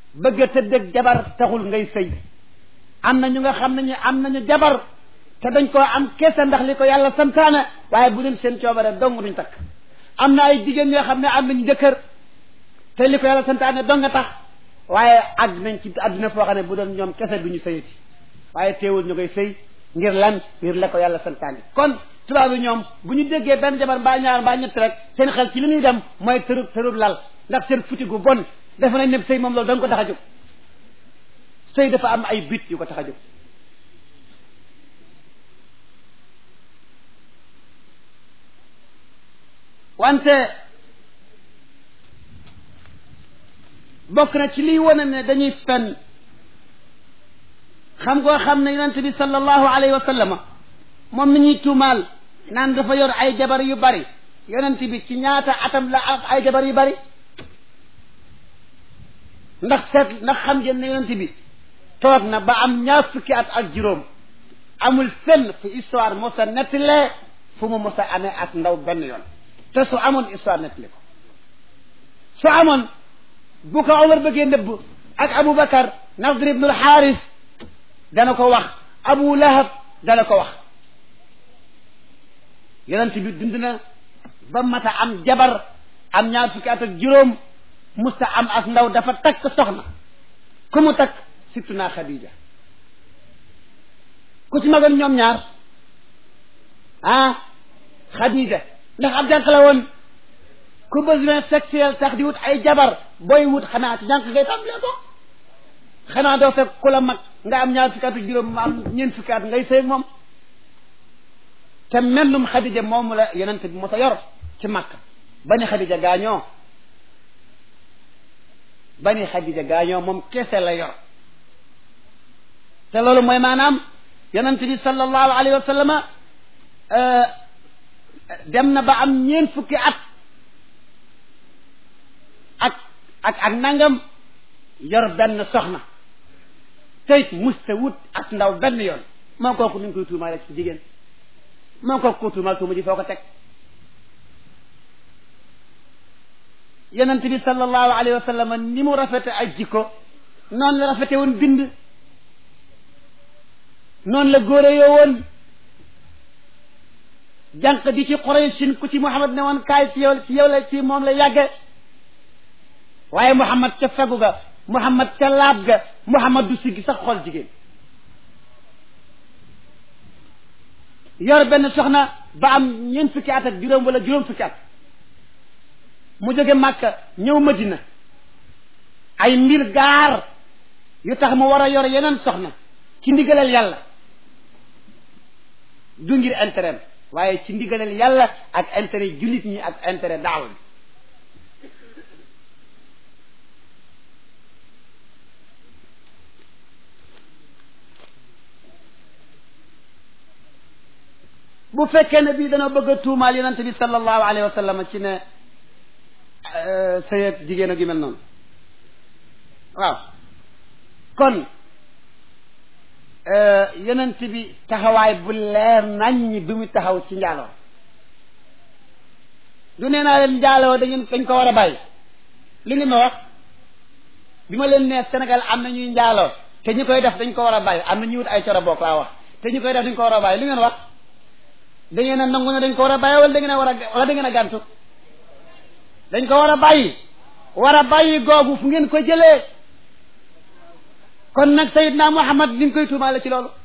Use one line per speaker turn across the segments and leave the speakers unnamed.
bëgg a tëddëg jabar taxul ngay sëy am na ñu nga xam ne ñu am nañu jabar te dañ koo am kese ndax li ko yàlla santaane waaye bu dul seen coobare dong duñ takk am na ay jigéen ñoo xam ne am nañ jëkkër te li ko yàlla santaane dong nga tax waaye àgg nañ ci àdduna foo xam ne bu doon ñoom kese duñu sëyati waaye teewul ñu koy sëy ngir lan ngir la ko yàlla santaane kon tubaab yi ñoom bu ñu déggee benn jabar mbaa ñaar mbaa ñett rek seen xel ci li ñuy dem mooy tërub tërub lal ndax seen futi gu bon defe nañ ne sëy moom loolu da nga ko tax a jóg sëy dafa am ay bit yu ko tax a jóg wante bokk na ci liy wane ne dañuy fen xam koo xam ne yonent bi sallallahu alayhi wa sallama moom mi ñuy tuumaal naan dafa yor ay jabar yu bari yonent bi ci ñaata atam la ak ay jabar yu bari ndax seet ndax xam ngeen ne yonent bi toog na ba am ñaar fukki at ak juróom amul fenn fu histoire mosa nettalee fu mu mosa amee ak ndaw benn yoon te su amoon histoire nettali ko su amoon bu ko Omar bëggee nëbb ak Aboubacar Nadr ibn al-Xaaris dana ko wax Abu Lahab dana ko wax yonent bi dund na ba mata am jabar am ñaar fukki at ak juróom musta am ak ndaw dafa takk soxna ku mu takk surtout naa Khadija ku ci magoon ñoom ñaar ah Khadija ndax ab jànq la woon ku besoin sexuel tax di wut ay jabar booy wut xanaa ci jànq ngay tàmbalee ko xanaa doo fekk ku la mag nga am ñaar fukki at ak juróom ma am ñeent fukki at ngay sëy moom te mennum Khadija moomu la yonent bi mos a yor ci Makka bani Khadija gaañoo bani Khadija gaañoo moom kese la yor te loolu mooy maanaam yonent bi sallallahu alayhi wa sallama dem na ba am ñeent fukki at ak ak ak nangam yor benn soxna teyit musta wut ak ndaw benn yoon moo kooku ni ñu koy tuumaale ci jigéen moo kooku ko tuumaal tuuma ji foo ko teg yonent bi sallallahu alayhi wa sallam ni mu rafete ay jikko noonu la rafete woon bind noonu la góore yoo woon jànq di ci Quraysin ku ci Muhammad ne woon kaay ci yow ci yow la ci moom la yàgge waaye Muhammad ca fegu ga Muhammad ca laab ga Muhammad du siggi sax xool jigéen yor benn soxna ba am ñeent fukki at ak juróom wala juróom fukki at mu jóge Màkka ñëw Madina ay mbir gaar yu tax mu war a yor yeneen soxna ci ndigalal yàlla du ngir intérêt waaye ci ndigalal yàlla ak intérêt jullit ñi ak intérêt daaw bi bu fekkee ne bii dana bëgg a tuumaal yonente bi sallallahu alayhi wa sallam ci ne sëyeeg jigéen ak yu mel noonu waaw kon yonent bi taxawaay bu leer naññ bi mu taxaw ci njaaloo du nee naa leen njaaloo da ngeen dañ ko war a bàyyi li ngeen ma wax bi ma leen nee Sénégal am na ñuy njaaloo te ñu koy def dañ ko war a bàyyi am na ñuy wut ay coro bokk laa wax te ñu koy def dañ ko war a bàyyi li ngeen wax da ngeen a nangu ne dañ ko war a bàyyi wala da ngeen a war a wala da ngeen a gàntu dañ ko war a bàyyi war a bàyyi googu fu ngeen ko jëlee kon nag Seydina Muhammad ni nga koy tuumaale ci loolu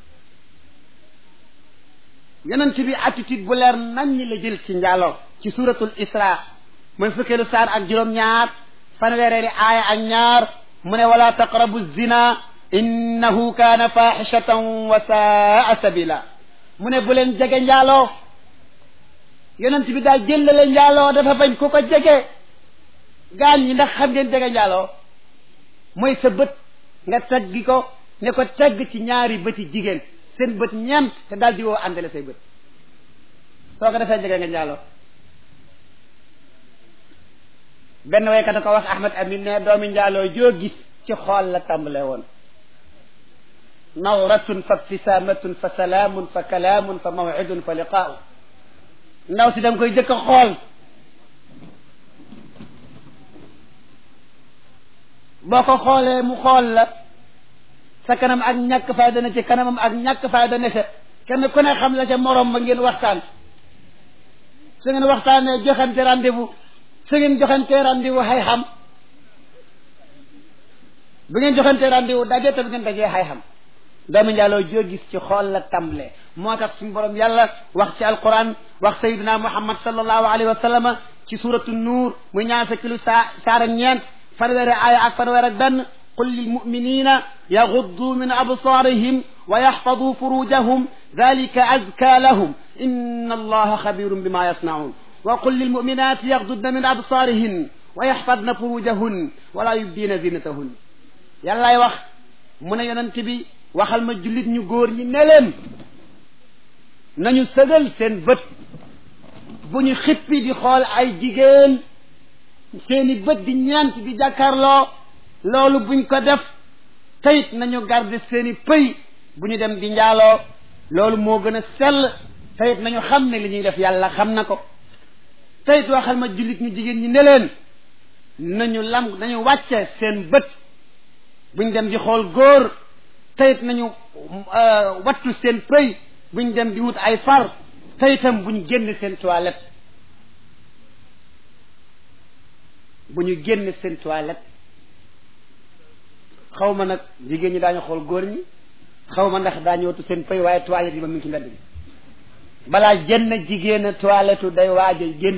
yonent bi attitude bu leer nañ ñi la jël ci njaaloo ci suratul isra mooy fukkeelu saar ak juróom-ñaar fanweereeri aaya ak ñaar mu ne wala taqrabu zina innahu kaana faaxishatan wa saa sabila mu ne bu leen jege njaaloo yonent bi daal jëllale njaaloo dafa bañ ku ko jege gaañ ñi ndax xam ngeen jege njaaloo mooy sa bët nga teggi ko ne ko tegg ci ñaari bëti jigéen seen bët ñeent te daal di woo àndale say bët soo ko defee jege nga njaaloo benn waykat a ko wax Ahmad Amin ne doomi njaaloo joo gis ci xool la tàmbalee woon nawratun fa ibtisaamatun fa salaamun fa kalaamun fa mawcidun fa liqaau ndaw si da nga koy jëkk a xool boo ko xoolee mu xool la sa kanam ak ñàkk fayda ne ci kanamam ak ñàkk fayda ne sa kenn ku ne xam la ca morom ba ngeen waxtaan su ngeen waxtaanee joxante rendez-vous su ngeen joxante rendez-vous xay xam bu ngeen joxante rendez-vous daje te bu ngeen dajee xay xam doomu njaaloo joo gis ci xool la tàmbalee moo tax suñu borom yàlla wax ci alquran wax sayidina muhammad sallallahu alayhi wa sallam ci suratu nuur muy ñaar fekki lu saa saara ñeent fanweeri aaya ak fanweer ak benn qul lilmuminina yaxuddu min absarihim wa yaxfadu furujahum dalika azka lahum inna allaha xabirun bima yasnaun wa qul lilmuminati yaxdudna min absarihin wa yaxfadna furujahun wala yubdina zinatahun yàllaay wax mu ne yonent bi waxal ma jullit ñu góor ñi ne leen nañu sëgal seen bët bu ñu xippi di xool ay jigéen seeni bët di ñeent di jàkkaarloo loolu buñ ko def tayit nañu garder seeni pëy bu ñu dem di njaaloo loolu moo gën a sell tayit nañu xam ne li ñuy def yàlla xam na ko tayit waxal ma jullit ñu jigéen ñi ne leen nañu lam nañu wàcce seen bët buñ dem di xool góor tayit nañu wattu seen pëy buñ dem di wut ay far tayitam buñ génn seen toilette bu ñu génn seen toilette xaw ma nag jigéen ñi daañu xool góor ñi xaw ma ndax daañu wattu seen pëy waaye toilette yi ba mu ngi ci mbedd bi balaa jënn jigéen toilette day waaj a génn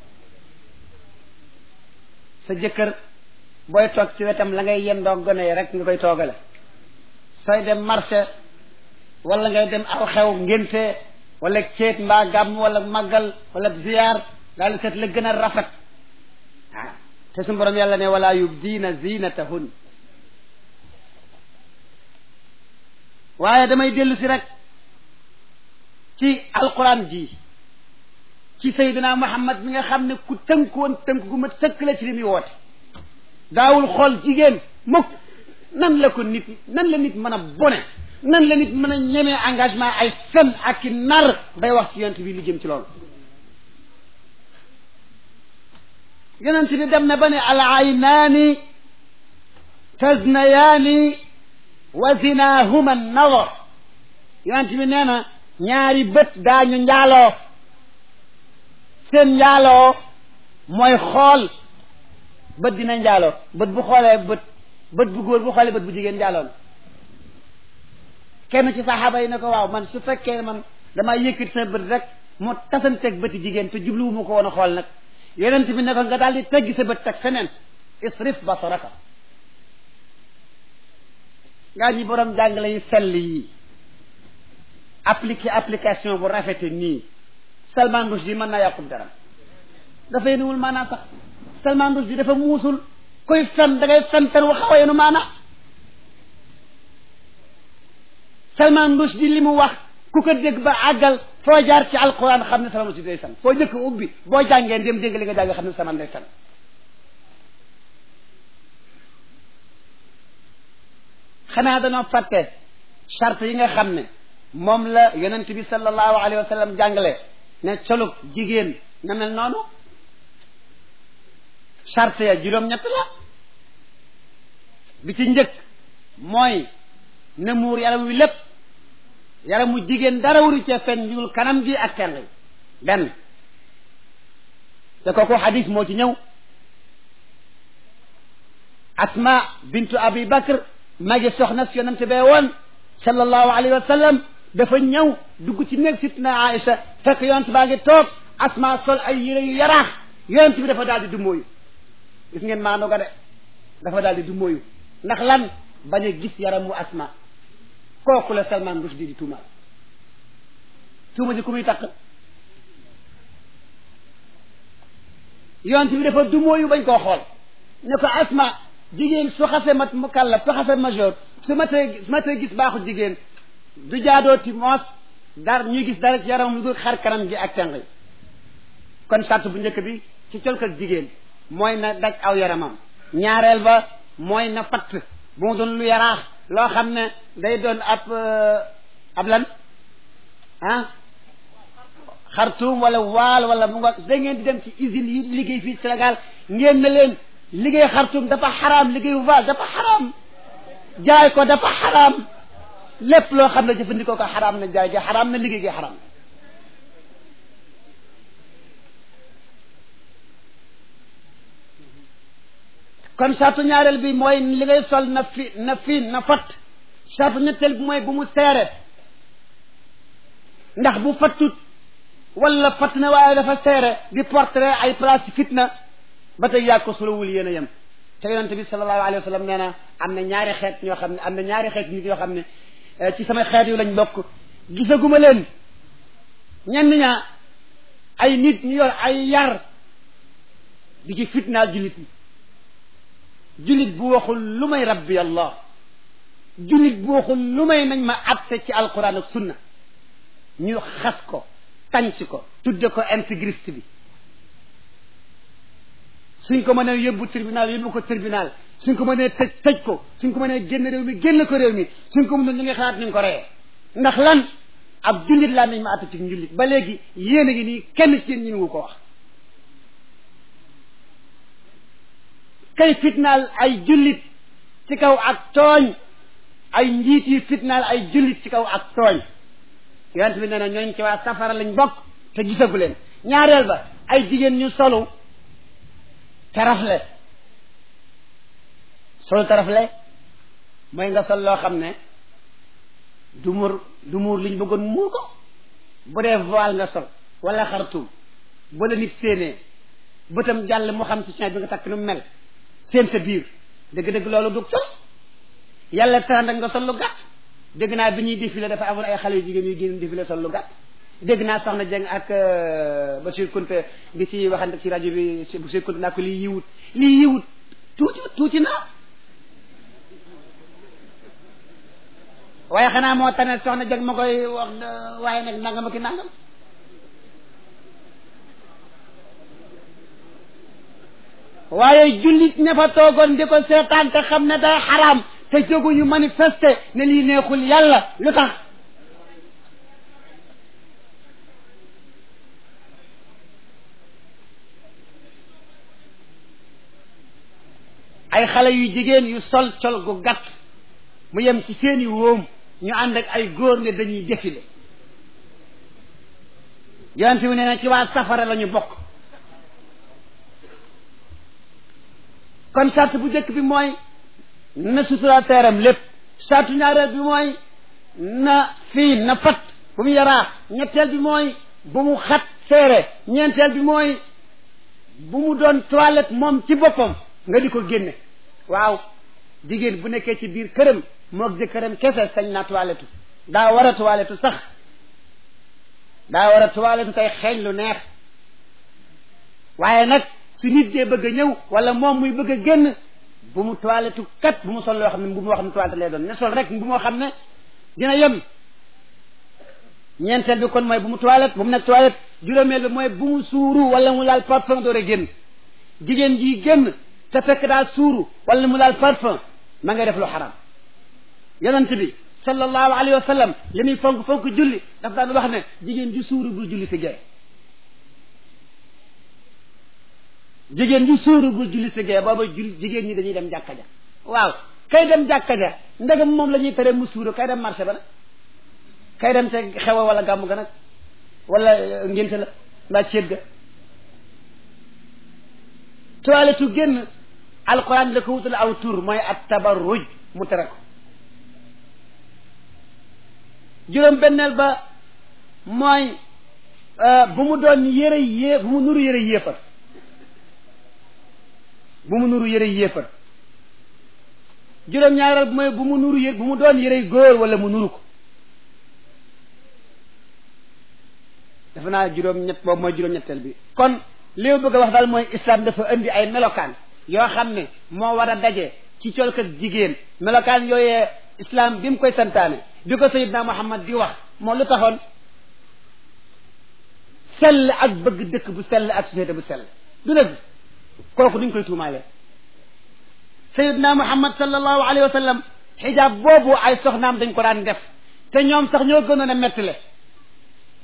sa jëkkër booy toog ci wetam la ngay yendoo gone yi rek nga koy toogale sooy dem marché wala ngay dem aw xew ngénte wala ceet mbaa gàmm wala màggal wala ziyaar daal di seet la gën a rafet ah te suñu borom yàlla ne wala yubdiina zinatahun waaye damay dellu si rek ci alquran ji ci sayyidina muhammad mi nga xam ne ku tënkoon tënk gu ma sëkk la ci li muy woote daawul xool jigéen mukk nan la ko nit nan la nit mën a bone nan la nit mën a ñemee engagement ay fen ak i nar day wax ci yonent bi lu jëm ci loolu yonent bi dem na ba ne al aynaani taznayaani wa zinahuma nawar yonent bi nee na ñaari bët daañu njaaloo seen njaaloo mooy xool bët dina njaaloo bët bu xoolee bët bët bu góor bu xoolee bët bu jigéen njaaloo na kenn ci saxaaba yi ne ko waaw man su fekkee man damaa yëkkati sa bët rek mu tasanteeg bëti jigéen te jubluwu mu ko woon a xool nag yonent bi ne ko nga daal di teggi sa bët teg feneen isrif basaraka ngaa ñi borom jàngale yi sell yi appliqué application bu rafete nii Salman Rushdie mën naa yàqub dara dafay nuwul maanaam sax Salman Rushdie dafa muusul koy fen da ngay fen fen waxawa yenu maana Salman Rushdie li mu wax ku ko dégg ba àggal foo jaar ci alquran xam ne Salman Rushdie day fen foo jëkk ubbi boo jàngee dem dégg li nga jàng xam ne Salman day fen xanaa dañoo fàtte charte yi nga xam ne moom la yonent bi sallallahu alayhi wa sallam jàngale ne colug jigéen na mel noonu charte ya juróom-ñett la bi ci njëkk mooy ne muur yaram wi lépp yaramu jigéen dara waru cee feeñ ñuul kanam gi ak tenn yi benn te kooku xadis moo ci ñëw asma bintu abi bakr magi soxna si yonente bee woon sallallahu alayhi wa sallam dafa ñëw dugg ci néeg sitna Aïcha fekk yonent baa ngi toog asma sol ay yére yu yaraax yonent bi dafa daal di dummóoyu gis ngeen maando ga de dafa daal di dummóoyu ndax lan bañ a gis yaramu asma kooku la Salman Rushdie di tuumaal tuuma ji ku muy takk yonent bi dafa dummóoyu bañ koo xool ne ko asma jigéen su xasee mat mukallaf su xasee majeur su ma tee su ma tee gis baaxu jigéen du jaadooti moos dar ñuy gis dara ci yaram lu dul xar kanam gi ak tenq yi kon sart bu njëkk bi ci colk ak jigéen mooy na daj aw yaramam ñaareel ba mooy na fatt bu mu doon lu yaraax loo xam ne day doon ab ab lan ah xartuum wala waal wala mu nga da ngeen di dem ci usine yi liggéey fii Sénégal ngeen na leen liggéey xartum dafa xaraam liggéeyu vache dafa xaraam jaay ko dafa xaraam lépp loo xam ne jëfandikoo ko xaraam na jaay gi xaraam na liggéey gi xaraam kon sartu ñaareel bi mooy li ngay sol na fi na fiin na fat sartu ñetteel bi mooy bu mu seere ndax bu fattut wala fatt na waaye dafa seere di portrait ay place fitna ba tey yaa ko solowul yéen a yem te yonente bi sallallahu alayhi wa sallam nee na am na ñaari xeet ñoo xam ne am na ñaari xeet nit yoo xam ne ci sama xeet yu lañ bokk gisaguma leen ñenn ñaa ay nit ñu yor ay yar di ci fitnaal jullit ñi jullit bu waxul lu may rabbi allah jullit bu waxul lu may nañ ma atte ci alquran ak sunna ñu xas ko tànc ko tudde ko intégriste bi suñ ko mënee yóbbu tribunal yóbbu ko tribunal suñ ko mënee tëj tëj ko suñ ko mënee génn réew mi génn ko réew mi suñ ko mënul ñu ngi xalaat ñu ko reyee ndax lan ab jullit laa nañ ma atte ci njullit ba léegi yéen a ngi nii kenn ci yéen ñi ngi ko wax kay fitnaal ay jullit ci kaw ak tooñ ay njiit yi fitnaal ay jullit ci kaw ak tooñ yonent bi nee na ñooñ ci waa safara lañ bokk te gisagu leen ñaareel ba ay jigéen ñu solu tarafle solu tarafle mooy nga sol loo xam ne du muur du muur liñ bëggoon muur ko bu dee voile nga sol wala xartum bu la nit séenee bëtam jàll mu xam si bi nga takk nu mel seen sa biir dëgg-dëgg loolu du sol yàlla tànn nga sol lu gàtt dégg naa bi ñuy défilé dafa amoon ay xale yu jigéen yu génn défilé sol lu gàtt dégg naa soxna Dieng ak Bachir Kounta bi ci waxante ci rajo bi Bachir Kounta naa ko lii yiwut lii yiwut tuuti tuuti na waaye xanaa moo tane soxna Dieng ma koy wax waaye nag nangam ak i nangam waaye jullit ña fa toogoon di ko seetaan te xam ne day xaraam te jóguñu manifester ne lii neexul yàlla lu tax ay xale yu jigéen yu sol col gu gàtt mu yem ci seeni wóom ñu ànd ak ay góor ne dañuy défilé yonent bi nee na ci waa safara la ñu bokk kon sart bu njëkk bi mooy na sutura teeram lépp sartu ñaareel bi mooy na fii na fat bu mu yaraax ñetteel bi mooy bu mu xat seere ñeenteel bi mooy bu mu doon toilette moom ci boppam nga di ko génne waaw jigéen bu nekkee ci biir këram moog jëkkëram kese sañ na toilette daa war a toilette sax daa war a toilette tey xeeñ lu neex waaye nag su nit dee bëgg a ñëw wala moom muy bëgg a génn bu mu toilette kat bu mu sol loo xam ne bu moo xam ne toilette lay doon ne sol rek bu moo xam ne dina yem ñeenteel bi kon mooy bu mu toilette bu mu nekk toilette juróomeel bi mooy bu mu suuru wala mu laal parfum door a génn jigéen ji génn te fekk daa suuru wala mu laal parfum ma ngay def lu xaram yonent bi sallallahu alayhi wa sallam li muy fonk fonk julli daf daan wax ne jigéen ju suuru bul julli si gee jigéen ju suuru bul julli si gee booba jul jigéen ñi dañuy dem jàkka ja waaw kay dem jàkka ja ndegam moom la ñuy tere mu suuru kay dem marché ba nag kay dem te xewa wala gàmmu ga nag wala ngénte la mbaa céet ga toilette génn alquran la ko wutal aw tur mooy at tabarruj mu tere ko juróom benneel ba mooy bu mu doon yëre yée bu mu nuru yëre yéefar bu mu nuru yëre yéefar juróom ñaareel bi mooy bu mu nuru yë bu mu doon yëre góor wala mu nuru ko dafa naa juróom ñett boobu mooy juróom ñetteel bi kon li ma bëgg a wax daal mooy islam dafa indi ay melokaan yoo xam ne moo war a daje ci colkat jigéen melokaan yooyee islam bi mu koy santaane bi ko sayidna muhammad di wax moo lu taxoon sell ak bëgg dëkk bu sell ak société bu sell du dëgg kooku duñ koy tuumaale sayidna muhammad sallallahu alayhi wa sallam xijaab boobu ay soxnaam dañ ko daan def te ñoom sax ñoo gënoon a mettile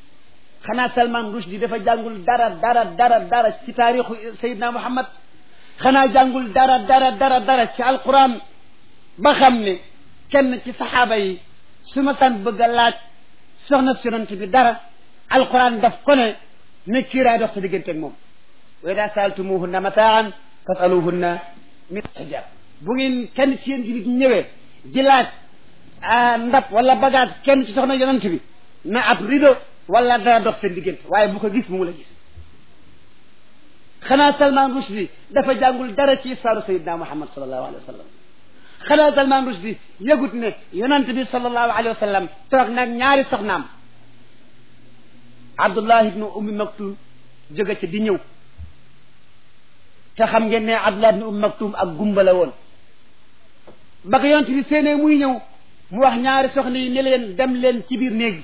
xanaa Salman Rushdie dafa jàngul dara dara dara dara ci taarixu sayidna muhammad xanaa jàngul dara dara dara dara ci alquran ba xam ne kenn ci saxaaba yi su ma san bëgg a laaj soxna si yonent bi dara alquran daf ko ne ne kiiraay dox sa diggante ak moom wa ida saaltumuhunna mataan fasaluhunna min hijab bu ngeen kenn ci yéen jullit ñëwee di laaj ndab wala bagage kenn ci soxna yonent bi na ab rido wala dara dox seen diggante waaye bu ko gis mu la gis xanaa Salman Rushdie dafa jàngul dara ci histoire sayidna Muhammad sallallahu alayhi wa sallam xanaa Salman Rushdie yëgut ne yonent bi sallallahu alayhi wa sallam toog nag ñaari soxnaam Abdullah ibnu Ummi Maktum jóge ca di ñëw te xam ngeen ne Abdullah ibnu Ummi Maktum ak gumba la woon ba ko yonent bi seenee muy ñëw mu wax ñaari soxna yi ne leen dem leen ci biir néeg bi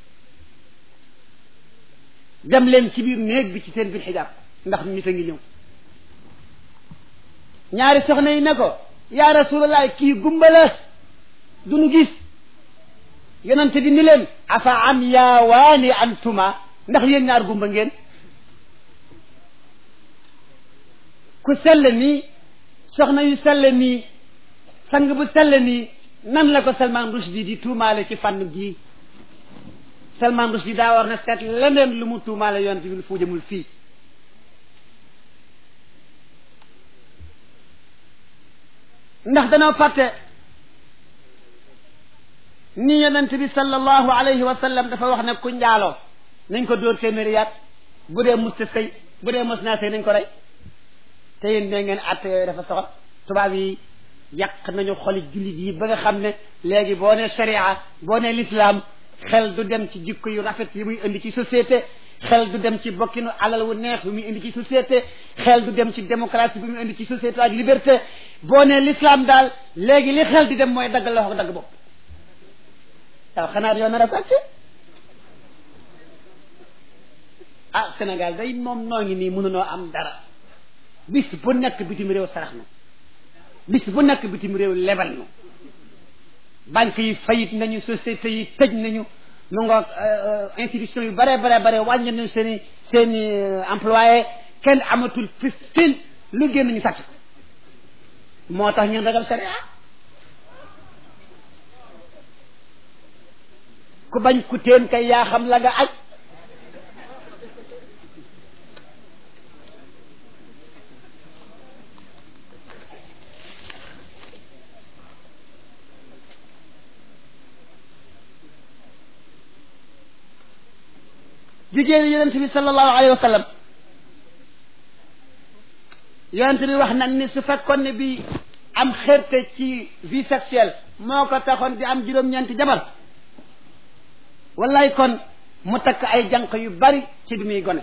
dem leen ci biir néeg bi ci seen biir xijaab ndax nit a ngi ñëw ñaari soxna yi ne ko yaa rasulallah kii gumba la du nu gis yonente bi ni leen afa am yaa waani antuma ndax yéen ñaar gumba ngeen ku sell nii soxna yu sell nii sang bu sell nii nan la ko Salman Rushdie di tuumaale ci fànn gii Salman Rushdie daa war na seet leneen lu mu tuumaale yonente bi fu jëmul fii ndax danoo fàtte ni yonent bi sallallahu alayhi wa sallam dafa wax ne ku njaaloo nañ ko dóor téeméeri yaat bu dee musta sëy bu dee mos naa sëy nañ ko rey te yéen ne ngeen àtte yooyu dafa soxal tubaab yi yàq nañu xoli jullit yi ba nga xam ne léegi boo ne sharia boo ne l'islam xel du dem ci jikko yu rafet yi muy indi ci société xel du dem ci bokkinu alal wu neex bi muy indi ci société xel du dem ci démocratie bi muy indi ci société ak liberté boo ne l'islam daal léegi li xel di dem mooy dagg loxo dagg bopp waaw xanaa yow nar a sàcc ah Sénégal day moom noo ngi nii mënunoo am dara bis bu nekk bitim réew sarax na bis bu nekk bitim réew lebal na banque yi fayit nañu société yi tëj nañu mu ngoog institution yu bare bare bare wàññi nañu seen i seen i employé kenn amatul fifteen lu génn ñu sàcc ko moo tax ñun ragal sharia ku bañ ku teen kay yaa xam la nga aj jigéen yonent bi sallallahu alayhi wa sallam yonent bi wax na ni su fekkoon ne bi am xerte ci vie sexuelle moo ko taxoon di am juróom-ñeenti jabar wallaay kon mu takk ay jànq yu bari ci bi muy gone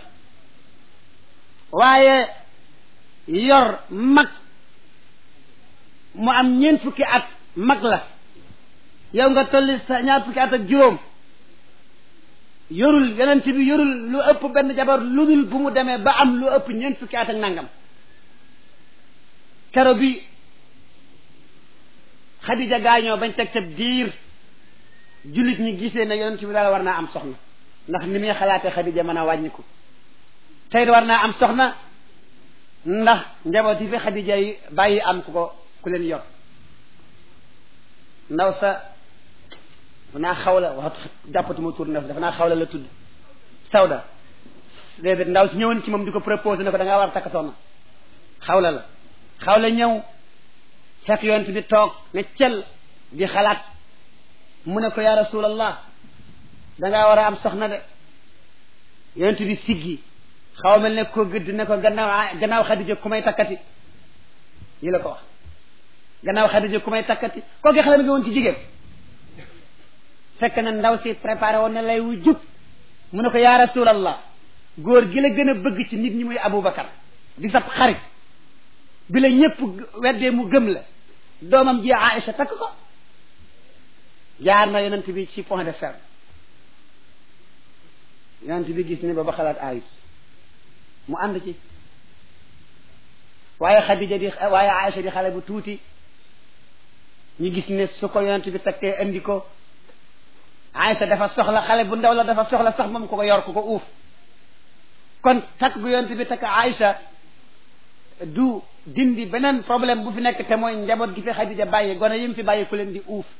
waaye yor mag mu am ñeent fukki at mag la yow nga tolli sa ñaar fukki at ak juróom yorul yonent bi yorul lu ëpp benn jabar lu dul bu mu demee ba am lu ëpp ñeent fukki at ak nangam kero bi Xadija gaañoo bañ teg ca diir jullit ñi gisee ne yonent bi daal war naa am soxna ndax ni muy xalaatee Xadija mën a wàññiku tey war naa am soxna ndax njaboot yi fi Xadija yi bàyyi am ku ko ku leen yor ndaw sa dafa naa xawla wax jàppatuma tur na dafa naa xawla la tudd sawda déedéet ndaw si ñëwoon ci moom di ko proposé ne ko da ngaa war a takk soxna xawla la xawla ñëw fekk yonent bi toog ne cel di xalaat mu ne ko ya rasulallah da ngaa war a am soxna de yonent bi siggi xaw mel ne ko gëdd ne ko gannaaw gannaaw xadija ku may takkati yi la ko wax gannaaw xadija ku may takkati kooku xale mi nga woon ci jigéen fekk na ndaw si préparé woon ne lay wu jub mu ne ko yaa rasulallah góor gi la gën a bëgg ci nit ñi muy Aboubacar di sab xarit bi la ñëpp weddee mu gëm la doomam ji Aïcha takk ko jaar na yonent bi ci point de ferme yonent bi gis ne ba ba xalaat ayut mu ànd ci waaye Xadija di waaye Aïcha di xale bu tuuti ñu gis ne su ko yonent bi takkee andi ko Aïcha dafa soxla xale bu ndaw la dafa soxla sax moom ko ko yor ko ko uuf kon takk gu yonent bi takk Aïcha du dindi beneen problème bu fi nekk te mooy njaboot gi fi Xadija bàyyi gone yi mu fi bàyyi ku leen di uuf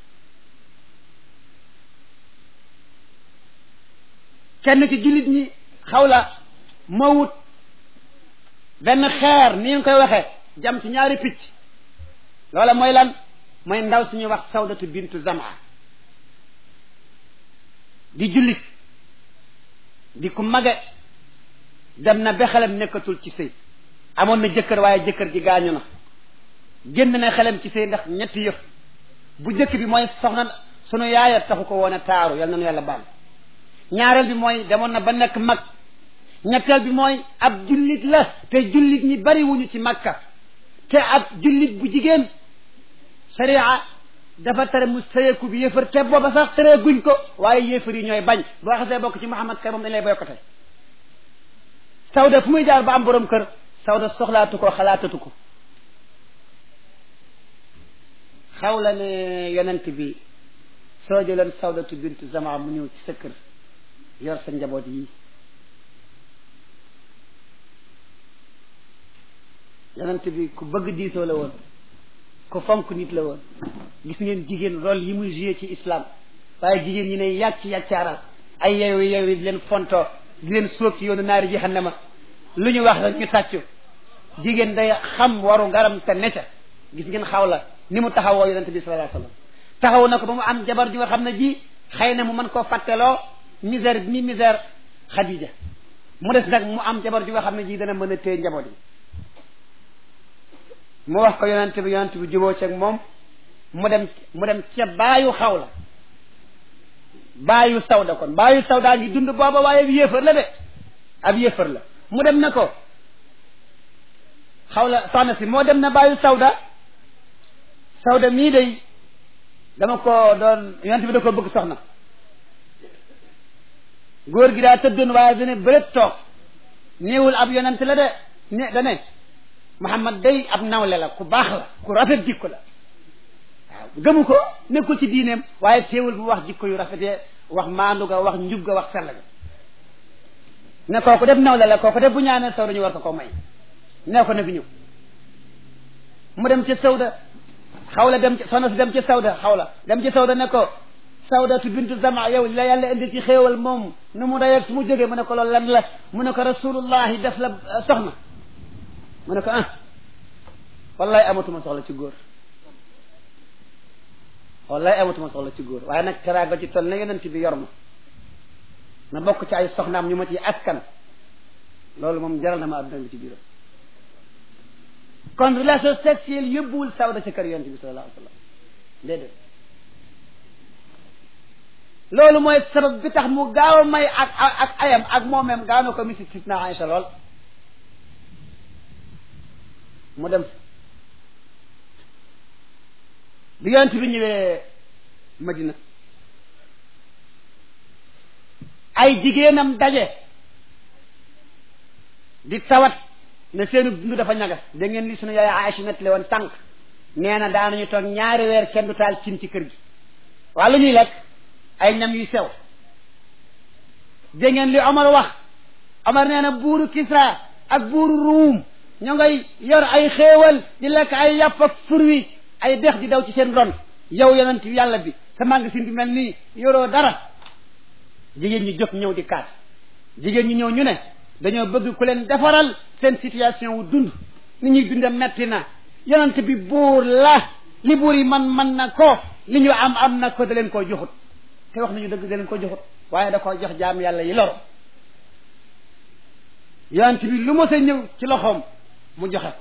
kenn ci jullit ñi xaw la moo wut benn xeer ni nga koy waxee jam ci ñaari picc loola mooy lan mooy ndaw suñuy wax sawdatu bintu zamaa di jullit di ku mage dem na ba xelam nekkatul ci sëy amoon na jëkkër waaye jëkkër ji gaañu na génn na xelam ci sëy ndax ñetti yëf bu jëkk bi mooy soxna sunu yaaya taxu ko woon a taaru yal na nu yàlla baal ñaareel bi mooy demoon na ba nekk mag ñetteel bi mooy ab jullit la te jullit ñi bari wuñu ci makka te ab jullit bu jigéen sharia dafa tere mu sëyeeku bi yéefar te booba sax tere guñ ko waaye yéefar yi ñooy bañ boo xasee bokk ci Muhammad kay moom dañ lay boykote sawda fu muy jaar ba am borom kër sawda soxlaatu ko xalaatatu ko xaw la ne yonent bi soo jëloon sawdatu bintu zama mu ñëw ci sa kër yor sa njaboot yi yonent bi ku bëgg diisoo la woon ku fonk nit la woon gis ngeen jigéen rôle yi muy joué ci islam waaye jigéen ñi ne yàcc yàccaaral ay yeewu yeewu di leen fontoo di leen sóob ci yoonu naari jahannama lu ñu wax rek ñu tàccu jigéen day xam waru garam te necca gis ngeen xaw la ni mu taxawoo yonent bi sallallahu alayhi wasallam taxaw na ko ba mu am jabar ju nga xam ne ji xëy na mu mën koo fàtteloo misère mi misère Khadija mu des nag mu am jabar ju nga xam ne ji dana mën a téye njaboot yi mu wax ko yonent bi yonent bi juboo ceeg moom mu dem mu dem ca baayu xaw la baayu sawda kon baayu sawda ngi dund booba waaye ab yéefar la de ab yéefar la mu dem na ko xaw la soxna si moo dem na baayu sawda sawda mii day dama ko doon yonent bi da ko bëgg soxna góor gi daa tëddoon waaye dane bëret toog néewul ab yonent la de ne da ne Muhammad day ab nawle la ku baax la ku rafet jikko la waaw gëmu ko nekkul ci diineem waaye teewul bu wax jikko yu rafetee wax maandu ga wax njub ga wax sell ga ne kooku def nawle la kooku def bu ñaanee sawda ñu war ko ko may nee ko na fi ñëw mu dem ca sawda xawla dem ci soxna si dem ci sawda xawla dem ci sawda ne ko sawdatu bintu zama yow la yàlla indi ci xéewal moom nu mu dayeeg su mu jógee mu ne ko loolu lan la mu ne ko rasulullahi def la soxna mu ne ko ah wallahi amatuma soxla ci góor wallahi amatuma soxla ci góor waaye nag teraanga ci toll na yonent bi yor ma na bokk ci ay soxnaam ñu ma ci askan loolu moom jaral na ma adduna bi ci biiram kon relation sexuelle yóbbuwul sawda ci kër yonent bi sallallahu alayhi wa sallam déedéet loolu mooy sabab bi tax mu gaaw a may ak ak ayam ak moomeem gaaw na ko misi sitna Aïcha lool mu dem bi yonent bi ñëwee Madina ay jigéenam daje di tawat ne seenu dund dafa ñagas da ngeen li sunu yaay Aïcha nettali woon sànq nee na daanañu toog ñaari weer kenn du taal cin ci kër gi waa lu ñuy lekk ay ñam yu sew dégg ngeen li Omar wax Omar nee na buuru Kisra ak buuru Ruum ñoo ngay yor ay xéewal di lekk ay yàpp ak fur wi ay dex di daw ci seen ron yow yonent yàlla bi sa magasin bi mel nii yoroo dara jigéen ñi jóg ñëw di kaat jigéen ñi ñëw ñu ne dañoo bëgg ku leen defaral seen situation wu dund ni ñuy dunde metti na yonent bi buur la li buur yi man man na ko li ñu am am na ko da leen koo joxut te wax nañu dëgg da leen ko joxut waaye da koo jox jaam yàlla yi loro yonent bi lu ma sa ñëw ci loxoom mu joxe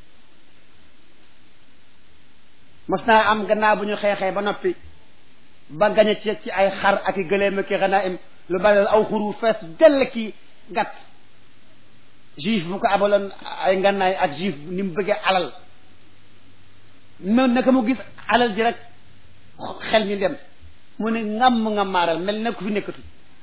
mos naa am gannaaw bu ñu xeexee ba noppi ba gañe ci ci ay xar ak i gëléem ak i xanaim lu bari aw xuru fees dell ki gàtt juif bu ko abaloon ay ngannaay ak juif ni mu bëggee alal noonu naka mu gis alal ji rek xel mi dem mu ne ngam nga maaral mel na ku fi nekkatu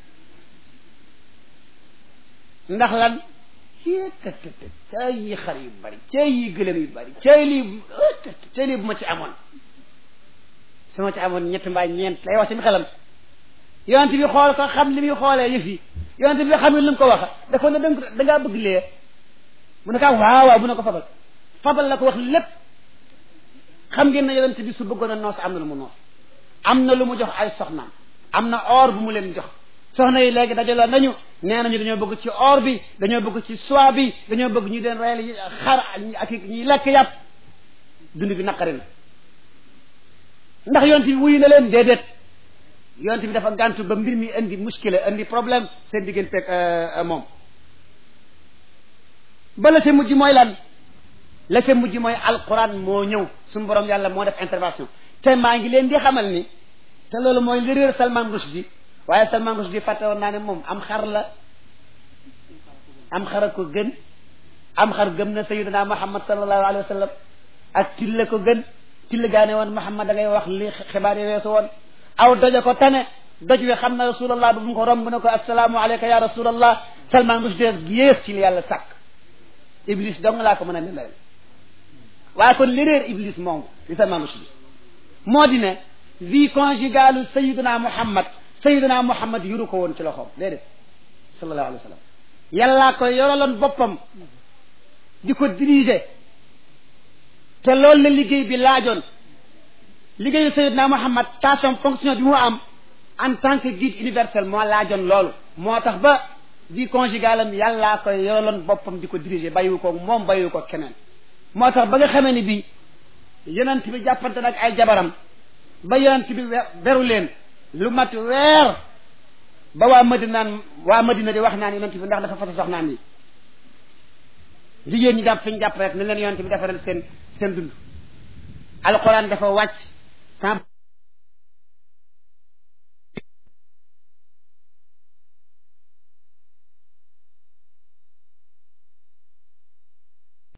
ndax lan tëtt cay yi xar yu bari cay yi gëlëm yu bari cay lii cay lii bu ma ci amoon su ma ci amoon ñett mbaa ñeent lay wax ci mi xelam yonent bi xool ko xam li muy xoolee yëf yi yonent bi xam lu mu ko wax dafa ne da ngaa bëgg lee mu ne ko waaw waaw bu ne ko fabal fabal la ko wax lépp xam ngeen ne yonent bi su bëggoon a noos am na lu mu noos am na lu mu jox ay soxnaam am na or bu mu leen jox soxna yi léegi dajaloo nañu nee nañu dañoo bëgg ci or bi dañoo bëgg ci soie bi dañoo bëgg ñu leen reyal xar ak ñuy lekk yàpp dund bi naqari na ndax yonent bi wuyu na leen déedéet yonent bi dafa gàntu ba mbir mi indi muskile indi problème seen diggante ak moom ba la ca mujj mooy lan la ca mujj mooy alquran moo ñëw suñu borom yàlla moo def intervention te maa ngi leen di xamal ni te loolu mooy li réer Salman Rushdie waaye Salman Rushdie fàtte woon naa ne moom am xar la am xar a ko gën am xar gëm na sayyidina Muhammad sallallahu alayhi wa sallam ak tilla ko gën tilla gaa ne woon Muhammad da ngay wax li xibaar yi weesu woon aw doja ko tane doj wi xam na rasulallah bu mu ko romb ne ko assalaamu alayka ya rasulallah Salman Rushdie yées ci li yàlla sàkk iblis dong laa ko mën a ne leen waaye kon li réer iblis moom li Salman Rushdie moo di ne vie conjugale sayiduna muhammad sayiduna muhammad yuru ko woon ci loxoom déedéet sallallahu alayhi wa sallam yàllaa ko yoraloon boppam di ko diriger te loolu la liggéey bi laajoon liggéeyu sayiduna muhammad tâche fonction bi mu am en tant que guide universel moo laajoon loolu moo tax ba vie conjugale am yàllaa ko yoraloon boppam di ko diriger bàyyiwu ko moom bàyyiwu ko keneen moo tax ba nga xamee ni bii yonent bi jàppante nag ay jabaram ba yonent bi beru leen lu mat weer ba waa Madina naan waa Madina di wax naan yonent bi ndax dafa fasa soxnaam yi jigéen ñi jàpp fi ñu jàpp rek ne leen yonent bi defaral seen seen dund alquran dafa wàcc